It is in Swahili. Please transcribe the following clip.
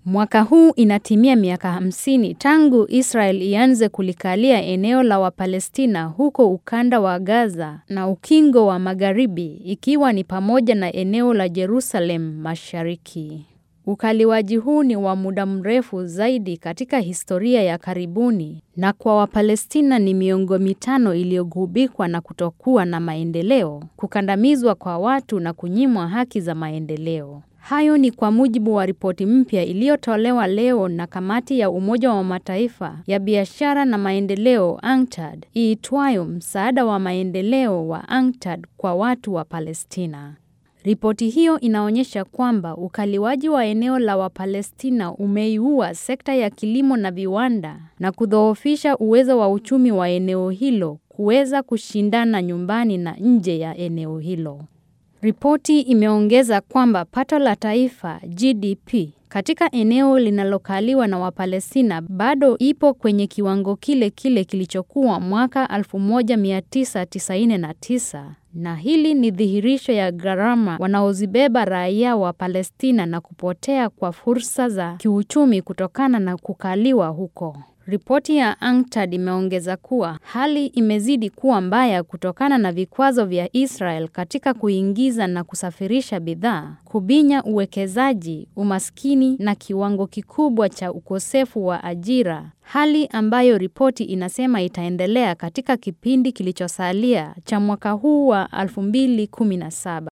Mwaka huu inatimia miaka hamsini tangu Israel ianze kulikalia eneo la Wapalestina huko ukanda wa Gaza na ukingo wa Magharibi ikiwa ni pamoja na eneo la Jerusalem Mashariki. Ukaliwaji huu ni wa muda mrefu zaidi katika historia ya karibuni na kwa Wapalestina ni miongo mitano iliyogubikwa na kutokuwa na maendeleo, kukandamizwa kwa watu na kunyimwa haki za maendeleo. Hayo ni kwa mujibu wa ripoti mpya iliyotolewa leo na kamati ya Umoja wa Mataifa ya biashara na maendeleo UNCTAD iitwayo msaada wa maendeleo wa UNCTAD kwa watu wa Palestina. Ripoti hiyo inaonyesha kwamba ukaliwaji wa eneo la Wapalestina umeiua sekta ya kilimo na viwanda na kudhoofisha uwezo wa uchumi wa eneo hilo kuweza kushindana nyumbani na nje ya eneo hilo. Ripoti imeongeza kwamba pato la taifa GDP katika eneo linalokaliwa na Wapalestina bado ipo kwenye kiwango kile kile kilichokuwa mwaka 1999 na hili ni dhihirisho ya gharama wanaozibeba raia wa Palestina na kupotea kwa fursa za kiuchumi kutokana na kukaliwa huko. Ripoti ya UNCTAD imeongeza kuwa hali imezidi kuwa mbaya kutokana na vikwazo vya Israel katika kuingiza na kusafirisha bidhaa, kubinya uwekezaji, umaskini na kiwango kikubwa cha ukosefu wa ajira, hali ambayo ripoti inasema itaendelea katika kipindi kilichosalia cha mwaka huu wa 2017.